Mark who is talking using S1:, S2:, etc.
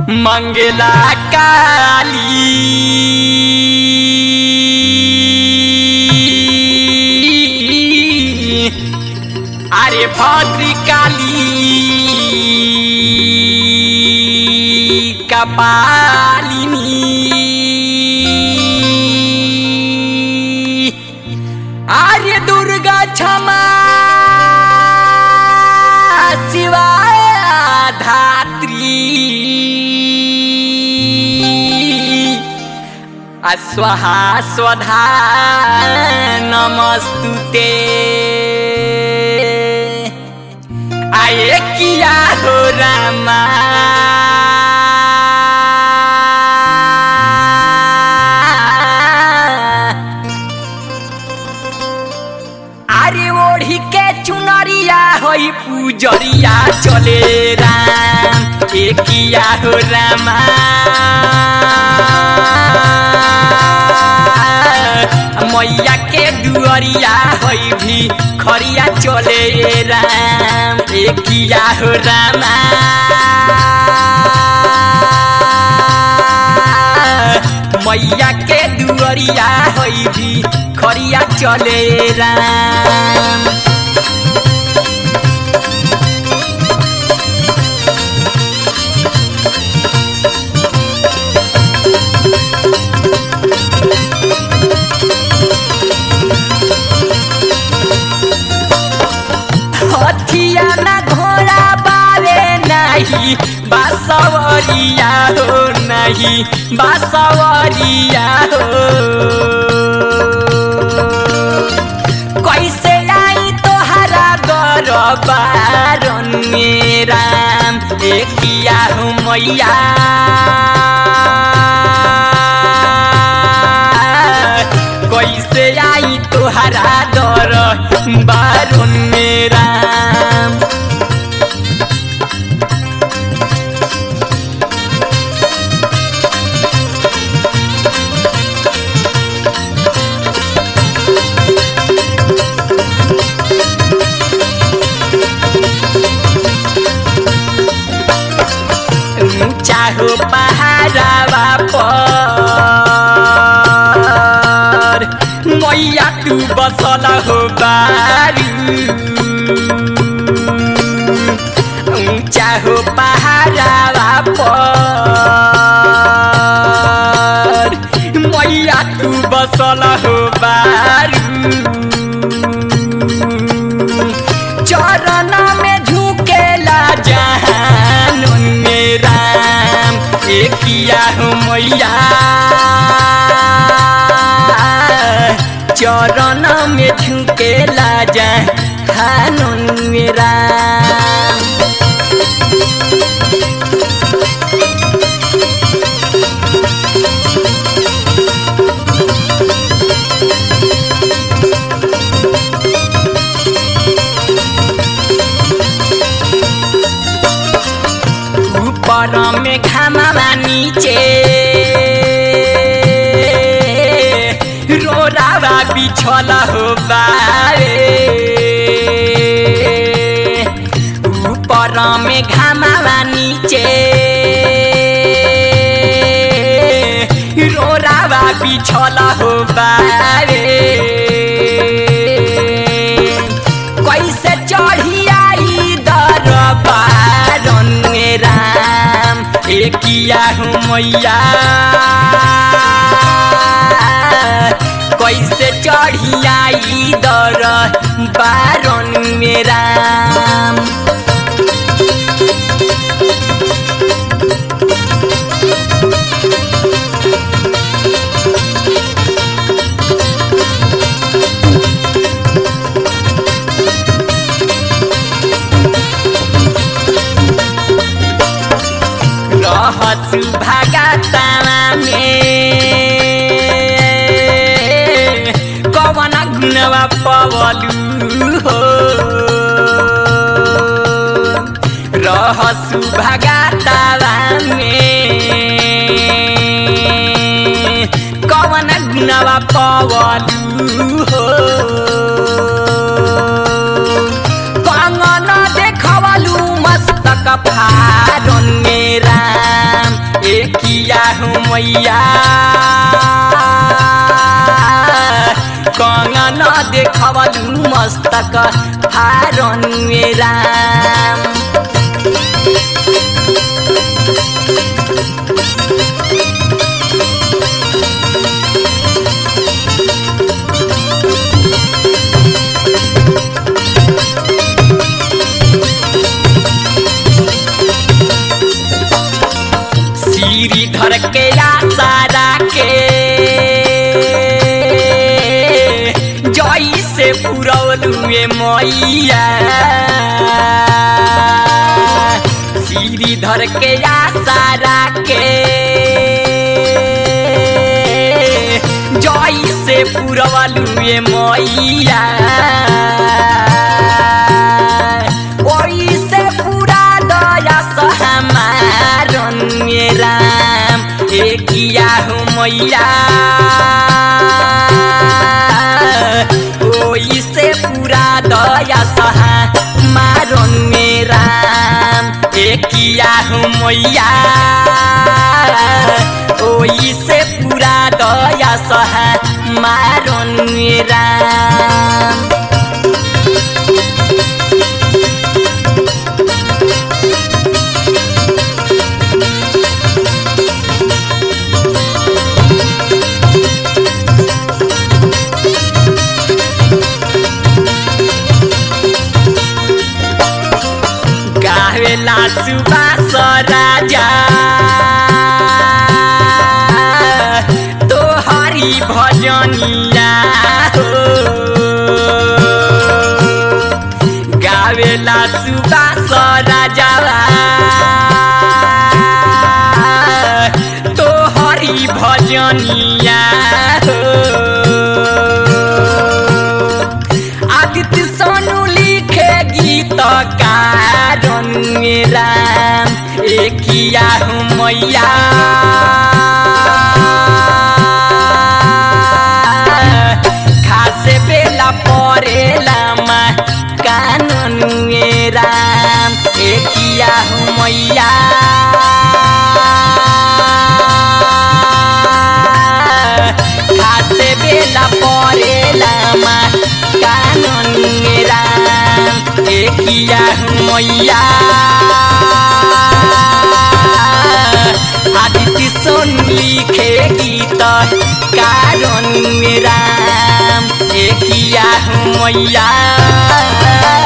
S1: मंगला काली अरे भद्री काली कपालिनी आर्य दुर्गा क्षमा शिवाय धात्री अस्वहा स्वधा नमस्तुते आए किया हो रामा अरे ओढ़ी के चुनरिया होई पूजरिया चले राम एकिया हो रामा मैया के दुअरिया होई भी खरिया चले राम एकिया हो रामा मैया के दुअरिया होई भी खरिया चले राम हथिया ना घोड़ा बारे नहीं बासवरिया हो नहीं बासवरिया हो कैसे आई तोहरा गरबारन राम एकिया हो मैया कैसे आई तोहरा दर बारुन राम ऊंचा हो पहाड़ावा पर मैया तू बसल हो बारू ऊंचा हो पहाड़ावा पर मैया तू बसल हो बारू चरण में झुकेला जहान राम एकिया हो मैया चरण में झुकेला जहान राम ऊपर में घामा नीचे रोरावा बिछल हो बारे ऊपर में घामा नीचे रोरावा बिछल हो बारे कैसे चढ़ियाई दरबारन राम एकिया हूँ मैया कैसे चढ़ियाई दरबारन राम रहसु भागातामा में कवन गुणवा पवलु हो रहसु भागातामा में कवन गुणवा पवलु हो कंगन देखवलु मस्तक फारन राम मैया कंगन देखवलु मस्तक हारन राम सीरी धर के आसारा के जई से पुरौलुए मैया सीरी धर के आसारा के जई से पुरौलुए मैया ओई से पूरा दया सहमारन राम एकिया हो मैया ओई से पूरा दया सहा मारन राम एकिया हो मैया ओई से पूरा दया सहा मारन राम गावेला सुबास राजा तोहरी भजनिया हो गावेला सुबास राजा तोहरी भजनिया हो आदित्य सोनू लिखे गीत कारण राम एकिया हूँ मैया खासे बेला परेला मा कानून राम एकिया हूँ मैया खासे बेला परेला मा कानून राम एकिया हूँ मैया आदित्य सोन लिखे गीत कारण राम एकिया हूँ मैया